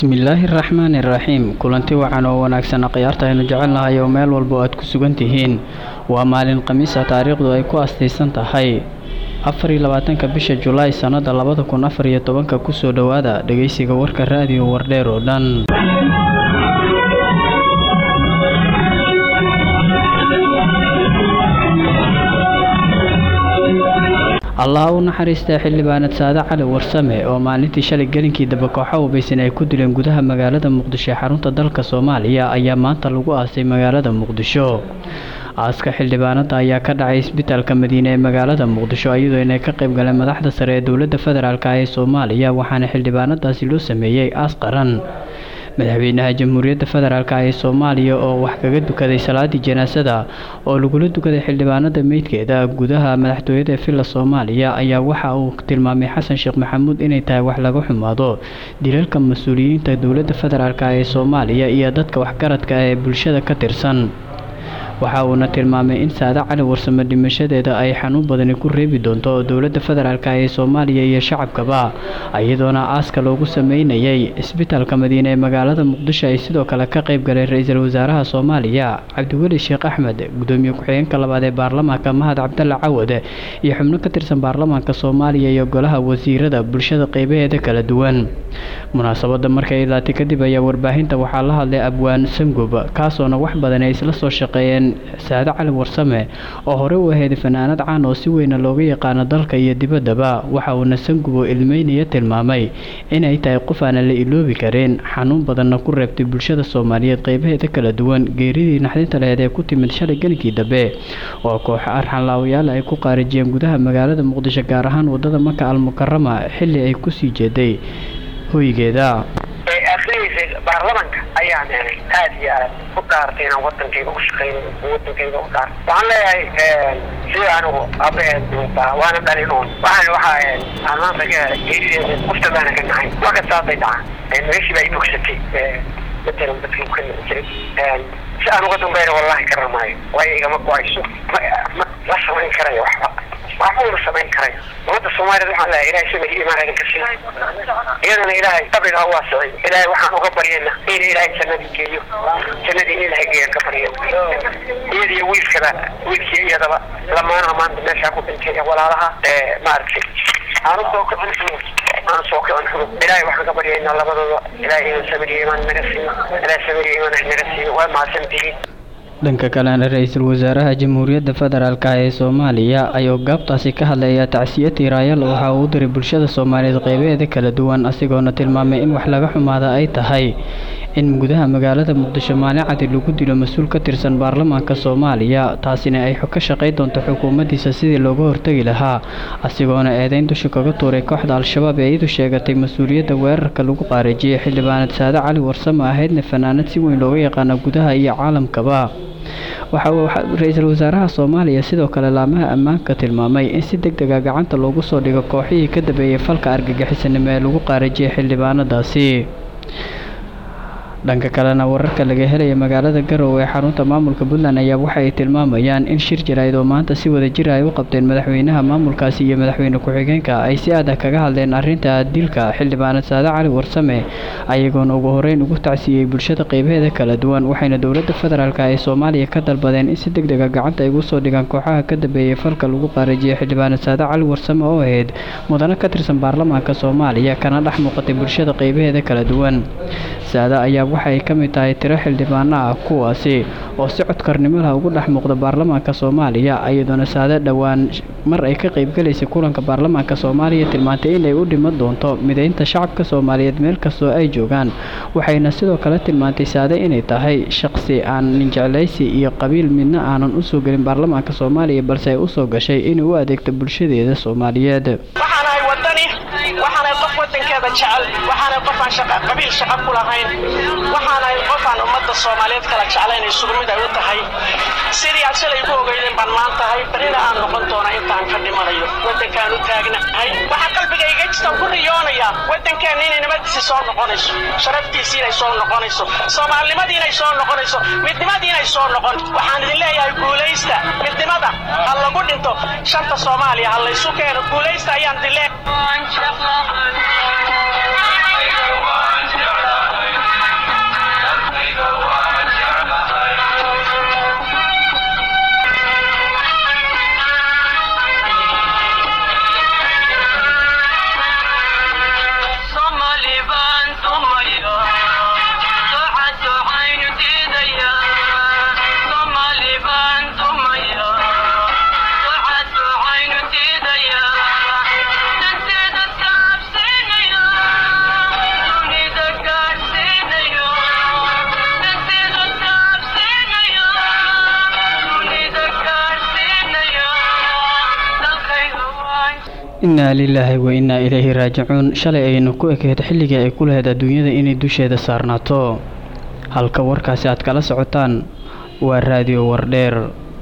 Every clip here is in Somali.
bismillaahi raxmaani raxiim kulanti wacan oo wanaagsan khiyaarta aynu jecelnahay oo meel walba oo aad ku sugan tihiin waa maalin khamiisa taariikhdu ay ku astaysan tahay afar iyo labaatanka bisha julaay sannada labada kun afar iyo tobanka kusoo dhowaada dhegeysiga warka raadiyo wardheer oo dhan allah u naxariistaa xildhibaanad saade cali warsame oo maalintii shalay gelinkii daba kooxa hubaysan ay ku dileen gudaha magaalada muqdisho ee xarunta dalka soomaaliya ayaa maanta lagu aasay magaalada muqdisho aaska xildhibaanada ayaa ka dhacay isbitaalka madiine ee magaalada muqdisho iyadoo inay ka qayb galeen madaxda sare ee dowladda federaalk ee soomaaliya waxaana xildhibaanadaasi loo sameeyey aas qaran madaxweynaha jamhuuriyadda federaalk ee soomaaliya oo wax kaga dukaday salaadii janaasada oo lagula dukaday xildhibaanada meydkeeda gudaha madaxtooyada ee villa soomaaliya ayaa waxa uu tilmaamay xasan sheekh maxamuud inay tahay wax laga xumaado dilalka mas-uuliyiinta dowladda federaalk ee soomaaliya iyo dadka waxgaradka ee bulshada ka tirsan waxa uuna tilmaamay in saade cali warsame dhimashadeeda ay xanuun badani ku reebi doonto dowladda federaalk ee soomaaliya iyo shacabkaba iyadoona aaska loogu sameynayay isbitaalka madiine ee magaalada muqdisho ay sidoo kale ka qayb galeen ra-iisul wasaaraha soomaaliya cabdiweli sheekh axmed gudoomiye ku-xigeenka labaad ee baarlamaanka mahad cabdalle cawad iyo xubno ka tirsan baarlamaanka soomaaliya iyo golaha wasiirada bulshada qeybaheeda kala duwan munaasabada markay ilaatay kadib ayaa warbaahinta waxaa la hadlay abwaan sangub kaasoona wax badan ay isla soo shaqeeyeen saade cali warsame oo horey u ahayd fanaanad caan oo si weyna looga yaqaano dalka iyo dibaddaba waxa uuna sangubo ilmeynaya tilmaamay inay tahay qof aanan la iloobi karin xanuun badanna ku reebtay bulshada soomaaliyeed qeybaheeda kala duwan geeridii naxdinta laheed ee ku timid shalay gelinkii dambe oo kooxo arxanlaawayaal ay ku qaarijiyeen gudaha magaalada muqdisho gaar ahaan wadada maka almukarama xilli ay kusii jeeday hoygeeda baarlamanka ayaan helay aad iyo aad u dhaartay inaan wadankayga ushaqeyn wadankayga u dhaar waxaan leeyahay sida anigu abaheed duutaa waana dhalin uun waxaan waxaa aan maanta ka helay geerideeda qofta baana ka nahay marka saasay dhacaan meeshii baa ibogsatay matalan dadkii ka nici jiray si aan uga dambayna wallahi ka ramaayo waayo igama go-ayso ma la samayn karayo waxba waxba una samayn karayo ummadda soomaaliyad waxaan leeyahay ilahay samir iyo imaan idinka siiyo iyadana ilaahay qabriga ha waasicay ilaahay waxaan uga baryayna in ilaahay jannadii geeyo jannadii in ilaahay geeyan ka baryayna iyada iyo wiilkaba wiilkii iyadaba lamaanaha maanta meeshaa ku dhintay ee walaalaha maaragtay aanu soo kicin xumud aanu soo kicin xumud ilaahay waxaan ka baryaynaa labadooda ilaahay inuu samir iyo imaan naga siiyo ilaahay samir iyo imaan naga siiyo waa mahadsantihiin dhanka kalena ra-iisul wasaaraha jamhuuriyadda federaalk ee soomaaliya ayuu gaabtaasi ka hadlaya tacsiye tiiraayal waxa uu u diray bulshada soomaaliyeed qeybaheeda kala duwan asigoona tilmaamay in wax laga xumaada ay tahay in gudaha magaalada muqdisho maalin cadi lagu dilo mas-uul ka tirsan baarlamaanka soomaaliya taasina ay ka shaqay doonto xukuumaddiisa sidii looga hortegi lahaa asigoona eedeyn dusha kaga tuuray kooxda al-shabaab ee iyadu sheegatay mas-uuliyadda weerarka lagu qaarijiyey xildhibaanad saade cali warsame ahaydna fanaanad si weyn looga yaqaano gudaha iyo caalamkaba waxa uu ra-iisul wasaaraha soomaaliya sidoo kale laamaha ammaanka tilmaamay in si deg dega gacanta loogu soo dhigo kooxihii ka dambeeyey falka argagixisanimo ee lagu qaarijiyay xildhibaanadaasi dhanka kalena wararka laga helaya magaalada garowe ee xarunta maamulka puntland ayaa waxa ay tilmaamayaan in shir jaraa'id oo maanta si wada jira ay u qabteen madaxweynaha maamulkaasi iyo madaxweyne ku-xigeenka ay si aad ah kaga hadleen arrinta dilka xildhibaanad saade cali warsame ayagoona ugu horeyn ugu tacsiiyey bulshada qeybaheeda kala duwan waxayna dowladda federaalk ee soomaaliya ka dalbadeen in si deg dega gacanta ay ugu soo dhigaan kooxaha ka dambeeyey falka lagu qaarijiyay xildhibaanad saade cali warsame oo ahayd mudano ka tirsan baarlamaanka soomaaliya kana dhex muuqatay bulshada qeybaheeda kala duwan saade ayaa waxa ay ka mid tahay tiro xildhibaano ah kuwaasi oo si codkarnimo lah ugu dhex muuqda baarlamaanka soomaaliya iyadoona saade dhowaan mar ay ka qaybgalaysay kulanka baarlamaanka soomaaliya tilmaantay inay u dhiman doonto mideynta shacabka soomaaliyeed meel kastoo ay joogaan waxayna sidoo kale tilmaantay saade inay tahay shaqsi aan ninjeclaysi iyo qabiil midna aanan usoo gelin baarlamaanka soomaaliya balse ay usoo gashay inay u adeegto bulshadeeda soomaaliyeed waxaanay qof wadankeeda jecel waxaanay qof aan qabiil shaqo ku lahayn waxaanay qof aan ummadda soomaaliyeed kala jeclayn isugu mid ay u tahay sidii aad shalay ku ogeydeen baan maan tahay barina aan noqon doona intaan ka dhimanayo wadankaan u taagnahay waxaa qalbigayga jirtaan ku riyoonaya wadankeena inay nabadiisi soo noqonayso sharaftiisi inay soo noqonayso soomaalinimadii inay soo noqonayso midnimadii inay soo noqon waxaan idin leeyahay guulaysta midnimada ha lagu dhinto shanta soomaaliya ha laysu keeno guulaysta ayaan idin leeyahay innaa lilaahi wa innaa ilayhi raajicuun shalay aynu ku ekeed xilligii ay ku lahayd adduunyada inay dusheeda saarnaato halka warkaasi aad kala socotaan waa raadiyo wardheer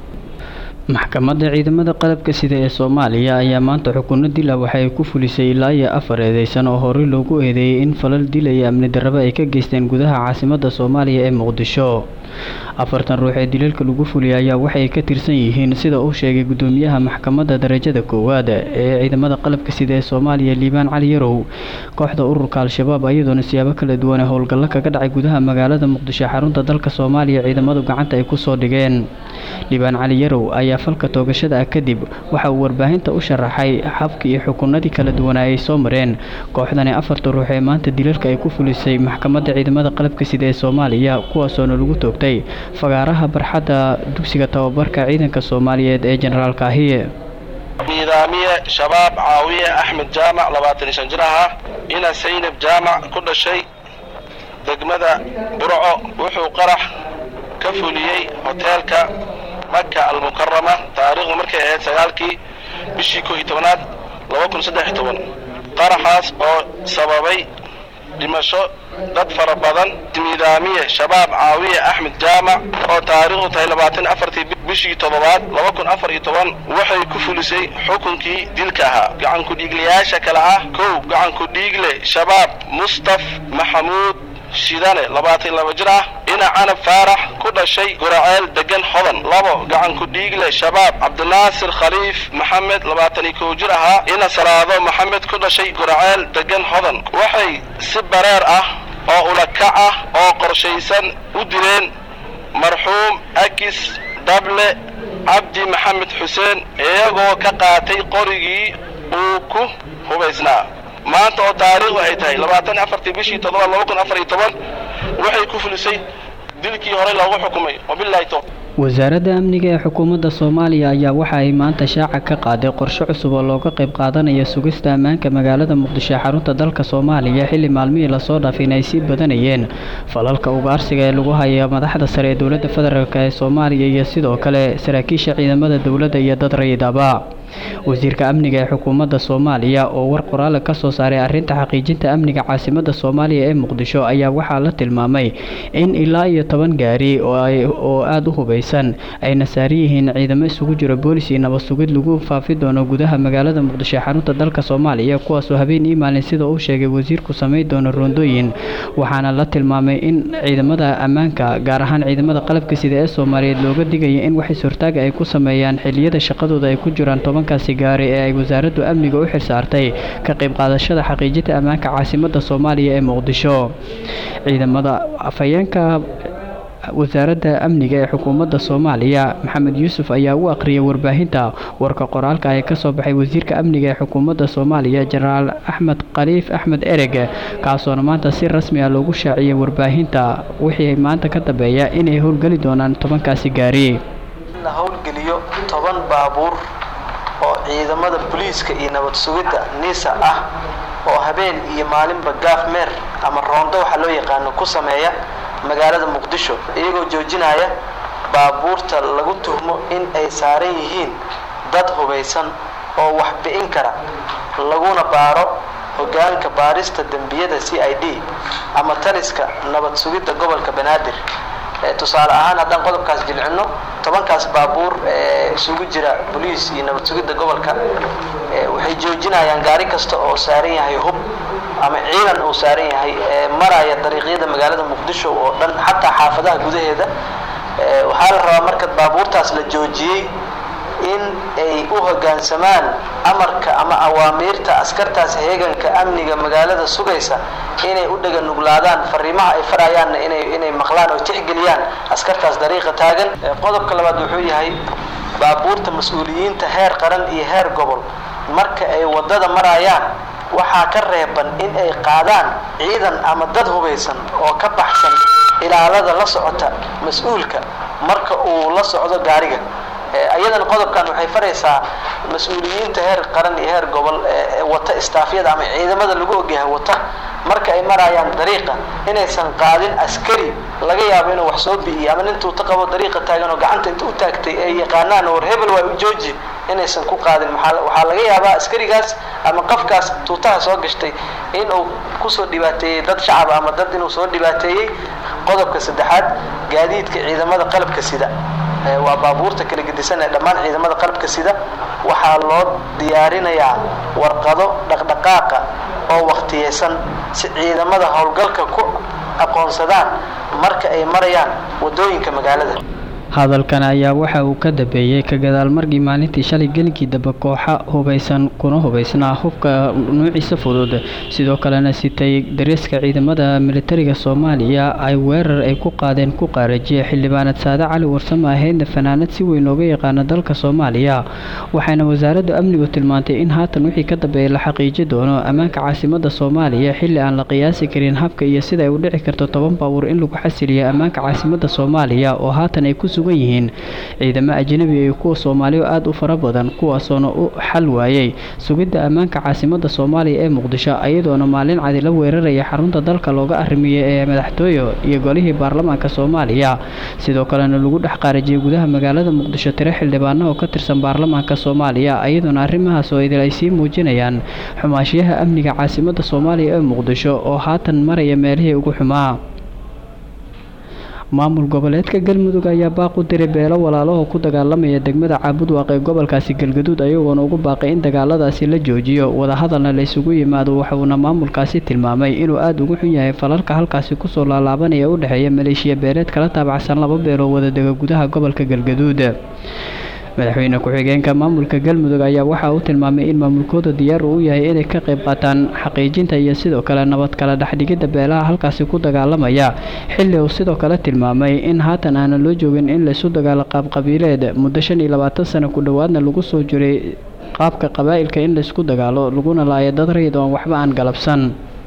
maxkamadda ciidamada qalabka sida ee soomaaliya ayaa maanta xukuno dil ah waxa ay ku fulisay ilaa iyo afar eedeysan oo horey loogu eedeeyey in falal dilaya amni darraba ay ka geysteen gudaha caasimadda soomaaliya ee muqdisho afartan ruux ee dilalka lagu fuliyay ayaa waxay ka tirsan yihiin sida uu sheegay gudoomiyaha maxkamadda darajada koowaad ee ciidamada qalabka sida ee soomaaliya liibaan cali yarow kooxda ururka al-shabaab ayadoona siyaabo kala duwan ee howlgallo kaga dhacay gudaha magaalada muqdisho xarunta dalka soomaaliya ciidamadu gacanta ay kusoo dhigeen liibaan cali yarow ayaa falka toogashada ah kadib waxa uu warbaahinta u sharaxay habkii iyo xukunadii kala duwanaa ay soo mareen kooxdani afarta ruux ee maanta dilalka ay ku fulisay maxkamadda ciidamada qalabka sida ee soomaaliya kuwaasoona lagu toogtay fagaaraha barxadda dugsiga tababarka ciidanka soomaaliyeed ee jenaraal kaahiye nidaamiye shabaab caawiye axmed jaamac labaatan iyo shan jir ahaa ina saynab jaamac ku dhashay degmada burco wuxuu qarax ka fuliyey hoteelka maka almukarama taariikhdu markay ahayd sagaalkii bishii koo iyo tobanaad laba kun saddex iyo toban qaraxaas oo sababay dhimasho dad fara badan nidaamiye shabaab caawiye axmed jaamac oo taariikhdu tahay labaatan afartii bishii toddobaad laba kun afar iyo toban waxay ku fulisay xukunkii dilka ahaa gacankudhiiglayaasha kale ah kow gacankudhiigle shabaab mustaf maxamuud shidane labaatan laba jir ah ina canab faarax ku dhashay guraceel degan hodan labo gacankudhiigle shabaab cabdinaasir khaliif maxamed labaatan iyo kow jir ahaa ina salaado maxamed ku dhashay guraceel degan hodan waxay si bareer ah oo ulakac ah oo qorshaysan u dileen marxuum akis dable cabdi maxamed xuseen iyagoo ka qaatay qorigii uu ku hubaysnaa maanta oo taariikhdu ay tahay labaatan afartii bishii toddobaad laba kun afar iyo toban waxay ku fulisay dilkii horey loogu xukumay wabilahi to wasaaradda amniga ee xukuumadda soomaaliya ayaa waxa ay maanta shaaca ka qaaday qorshe cusub oo looga qayb qaadanaya sugista ammaanka magaalada muqdisho ee xarunta dalka soomaaliya xilli maalmihii lasoo dhaafin ay sii badanayeen falalka ugaarsiga ee lagu haya madaxda sare ee dowladda federaalk ee soomaaliya iyo sidoo kale saraakiisha ciidamada dowladda iyo dad rayidaba wasiirka amniga ee xukuumadda soomaaliya oo war qoraale ka soo saaray arrinta xaqiijinta amniga caasimadda soomaaliya ee muqdisho ayaa waxaa la tilmaamay in ilaa iyo toban gaari oo aada u hubaysan ayna saaran yihiin ciidamo isugu jiro boolis iyo nabad sugid lagu faafi doono gudaha magaalada muqdisho ee xarunta dalka soomaaliya kuwaasoo habeen ii maalin sida uu sheegay wasiirku samayn doono roondooyin waxaana la tilmaamay in ciidamada ammaanka gaar ahaan ciidamada qalabka sida ee soomaaliyeed looga digaya in wax is-hortaaga ay ku sameeyaan xiliyada shaqadooda ay ku jiraan tobankaasi gaari ee ay wasaaraddu amniga u xilsaartay ka qayb qaadashada xaqiijinta ammaanka caasimadda soomaaliya ee muqdisho ciidamada afhayeenka wasaaradda amniga ee xukuumadda soomaaliya maxamed yuusuf ayaa u aqriyay warbaahinta warka qoraalka ee kasoo baxay wasiirka amniga ee xukuumadda soomaaliya jenaraal axmed khaliif axmed ereg kaasoona maanta si rasmi ah loogu shaaciyay warbaahinta wixii maanta ka dambeeya inay howlgeli doonaan tobankaasi gaari la howlgeliyo toban baabuur oo ciidamada booliiska iyo nabad sugidda nisa ah oo habeen iyo maalinba gaaf meer ama roondo waxaa loo yaqaano ku sameeya magaalada muqdisho iyagoo joojinaya baabuurta lagu tuhmo in ay saaran yihiin dad hubaysan oo wax bi'in kara laguna baaro hoggaanka baarista dembiyada c i d ama taliska nabad sugidda gobolka banaadir tusaale ahaan haddaan qodobkaas jilcino tobankaas baabuur ee isugu jira boliis iyo nabad sugidda gobolka waxay joojinayaan gaari kasta oo saaran yahay hub ama ciidan uu saaran yahay ee maraya dariiqyada magaalada muqdisho oo dhan xataa xaafadaha gudaheeda waxaa la rabaa marka baabuurtaas la joojiyey in ay u hoggaansamaan amarka ama awaamiirta askartaas heeganka amniga magaalada sugaysa inay u dhega nuglaadaan fariimaha ay farayaanna inay inay maqlaan oo tixgeliyaan askartaas dariiqa taagan qodobka labaad wuxuu yahay baabuurta mas-uuliyiinta heer qaran iyo heer gobol marka ay waddada marayaan waxaa ka reeban in ay qaadaan ciidan ama dad hubaysan oo ka baxsan ilaalada la socota mas-uulka marka uu la socdo gaariga ayadana qodobkan waxay faraysaa mas-uuliyiinta heer qaran iyo heer gobol ee wata istaafyada ama ciidamada lagu ogyahay wata marka ay marayaan dariiqa inaysan qaadin askari laga yaabo inuu wax soo bi'iyo ama nin tuuto qabo dariiqa taagan oo gacanta inta u taagtay ay yaqaanaan war hebel waa u jooji inaysan ku qaadin waxaa laga yaabaa askarigaas ama qofkaas tuutaha soo gashtay inuu kusoo dhibaateeyey dad shacab ama dad inuu soo dhibaateeyey qodobka saddexaad gaadiidka ciidamada qalabka sida waa baabuurta kala gedisan ee dhammaan ciidamada qalabka sida waxaa loo diyaarinayaa warqado dhaqdhaqaaqa oo wakhtiyeysan si ciidamada howlgalka ku aqoonsadaan marka ay marayaan waddooyinka magaalada hadalkan ayaa waxa uu ka dambeeyey ka gadaal markii maalintii shalay gelinkii dambe kooxa hubaysan kuna hubaysnaa hubka nuuciisa fudud sidoo kalena sitay dareeska ciidamada militariga soomaaliya ay weerar ay ku qaadeen ku qaarajiye xildhibaanad saade cali warsame ahaydna fanaanad si weyn looga yaqaano dalka soomaaliya waxaana wasaaradda amnigu tilmaantay in haatan wixii ka dambeeya la xaqiiji doono ammaanka caasimada soomaaliya xilli aan la qiyaasi karin habka iyo sida ay u dhici karto toban baabuur in lagu xasiliyo ammaanka caasimada soomaaliya oo haatan ay ku yihiin ciidamo ajnabi iyo kuwa soomaaliya aada u fara badan kuwaasoona u xal waayey sugidda ammaanka caasimada soomaaliya ee muqdisho iyadoona maalin cadi la weeraraya xarunta dalka looga arrimiyey ee madaxtooye iyo golihii baarlamaanka soomaaliya sidoo kalena lagu dhex qaarajiyey gudaha magaalada muqdisho tiro xildhibaano oo ka tirsan baarlamaanka soomaaliya iyadoona arrimahaas oo idil ay sii muujinayaan xumaashiyaha amniga caasimada soomaaliya ee muqdisho oo haatan maraya meelihii ugu xumaa maamul goboleedka galmudug ayaa baaq u diray beelo walaalaho ku dagaalamaya degmada caabudwaaq ee gobolkaasi galgaduud ayagoona ugu baaqay in dagaaladaasi la joojiyo wadahadalna la isugu yimaado waxuuna maamulkaasi tilmaamay inuu aada ugu xun yahay falalka halkaasi kusoo laalaabanaya u dhexeeya maleeshiya beeleed kala taabacsan laba beeloo wadadega gudaha gobolka galgaduud madaxweyne ku-xigeenka maamulka galmudug ayaa waxa uu tilmaamay in maamulkooda diyaar uu u yahay inay ka qayb qaataan xaqiijinta iyo sidoo kale nabad kala dhexdhigidda beelaha halkaasi ku dagaalamaya xilli uu sidoo kale tilmaamay in haatan aanan loo joogin in laysu dagaalo qaabqabiileed muddo shan iyo labaatan sano ku dhowaadna lagu soo jiray qaabka qabaa'ilka in laysku dagaalo laguna laayo dad rayid oon waxba aan galabsan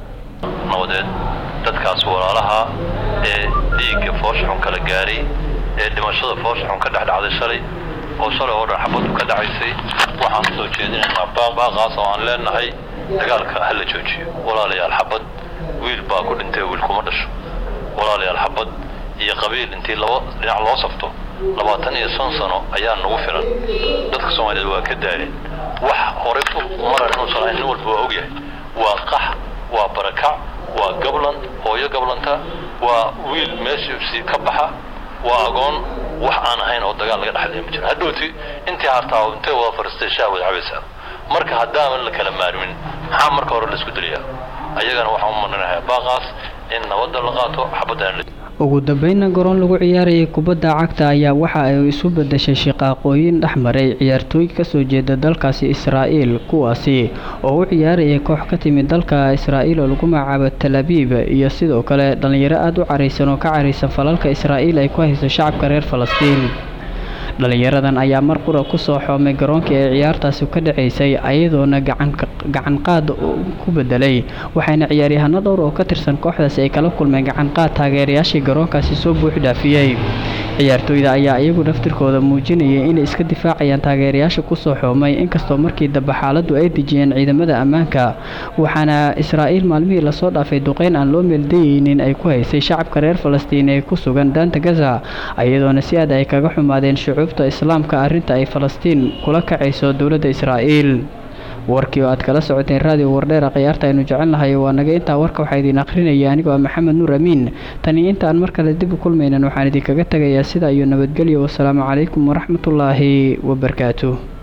nabadeed dadkaas walaalaha ee dhiigga foosxun kala gaaray ee dhimashada foosxun ka dhexdhacday shalay oo shalay oo dhan xabaddu ka dhacaysay waxaan soo jeedinaynaa baaqaas oo aan leenahay dagaalka ha la joojiyo walaalayaal xabad wiil baa ku dhintay wiil kuma dhasho walaalayaal xabad iyo qabiil intii laba dhinac loo safto labaatan iyo shan sano ayaa nagu filan dadka soomaaliyeed waa ka daaleen wax horey maran inuusan ahayn nin walba waa ogyahay waa qax waa barakac waa gablan hooyo gablanta waa wiil meeshiisi ka baxa waa agoon wax aan ahayn oo dagaal laga dhexlaya ma jiro hadhowti intii hartaa intay wada fariistay shaah wada cabaysaa marka haddaanan la kala maarmin maxaa marka hore laisku diliyaa ayagana waxaan u marinayaa baaqaas in nabadda la qaato xabaddan ugu dambeynna garoon lagu ciyaarayay kubadda cagta ayaa waxa ay isu bedeshay shiqaaqooyin dhex maray ciyaartooy kasoo jeeda dalkaasi israa'iil kuwaasi oo u ciyaarayay koox ka timid dalka israa'iil oo lagu magacaabo talabiib iyo sidoo kale dhallinyaro aada u caraysan oo ka caraysan falalka israa'iil ay ku hayso shacabka reer falastiin dhalinyaradan ayaa mar qura kusoo xoomay garoonkii ay ciyaartaasi ka dhacaysay ayadoona gacanqaad ku bedelay waxayna ciyaaryahano dhowr oo ka tirsan kooxdaasi ay kala kulmeen gacanqaad taageerayaashii garoonkaasi soo buux dhaafiyey ciyaartooyda ayaa iyagu naftirkooda muujinayay inay iska difaacayaan taageerayaasha kusoo xoomay inkastoo markii dambe xaaladdu ay dejiyeen ciidamada ammaanka waxaana israa'iil maalmihii lasoo dhaafay duqeyn aan loo meeldayeynin ay ku haysay shacabka reer falastiin ee ku sugan daanta gaza iyadoona si aad ay kaga xumaadeen shucuubta islaamka arrinta ay falastiin kula kacayso dowladda israa'iil warkii oo aad kala socoteen raadiyo wardheera khiyaarta aynu jecelnahay waa naga intaa warka waxaa idiin akhrinaya anigoo ah maxamed nuur amiin tani intaan mar kale dib u kulmaynan waxaan idinkaga tegayaa sida iyo nabadgelyo wasalaamu calaykum waraxmatullaahi wabarakaatuh